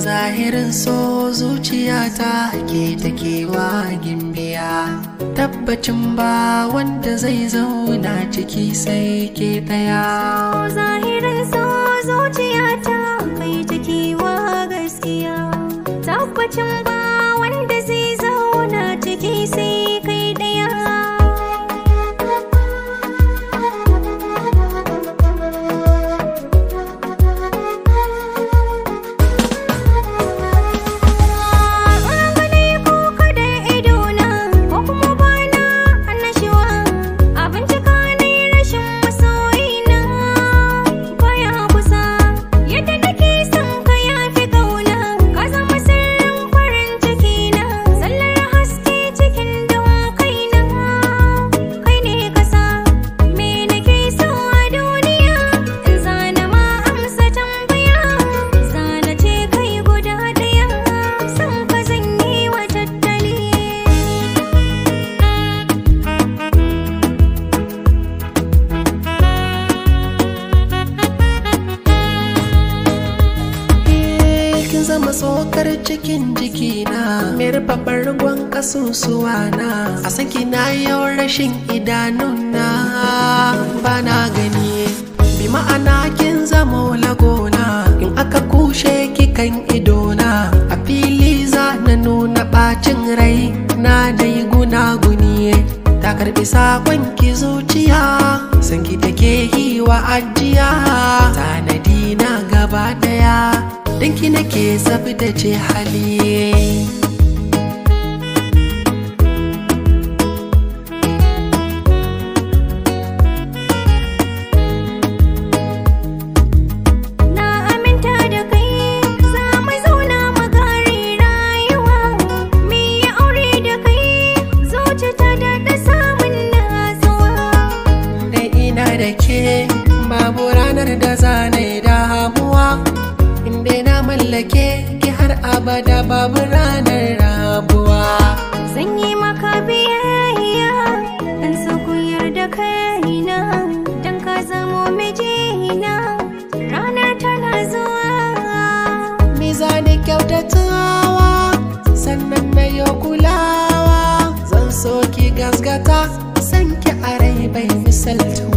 zahirin so zuciyata ke takewa gimbiya tabbacin ba wanda zai zauna ciki sai ke daya zahirin so zuciyata kai take wa gaskiya tabbacin ba wanda zai zauna ciki sai kai daya gani ko kada idona ko kuma bana annashuwa abinci ka ne rashin masoyina baya kusa yadda nake son ka yafi kauna ka zama sirrin farin ciki na sallar haske cikin don kaina kai ne kasa me nake so a duniya in zana ma amsa tambaya zana ce kai guda ɗaya son ka zan yi wa tattali kin zama tsokar cikin jikina mai rufe bargon kasusuwa na a saki na yau rashin idanuna ba na gani bi ma'ana kin zama lagona in aka kushe kikan idona a fili za na nuna bacin rai na dai gunaguni ta karbi sakon ki zuciya san ki take yi wa ajiya tanadi na gaba daya danki nake ce hali Na aminta da kai za mu zauna mu kare rayuwa Me ya aure da kai zuci ta daɗa samun natsuwa da ina da ke babu ranar da za na yi damuwa inda na mallake ki har abada babu ranar rabuwa Zan yi maka biyayya Dan so ku yarda kaina Dan ka zamo mijina Ranar tana zuwa mizani kyautatawa sannan na yi kulawa zan so ki gasgata san ki a rai bai misaltuwa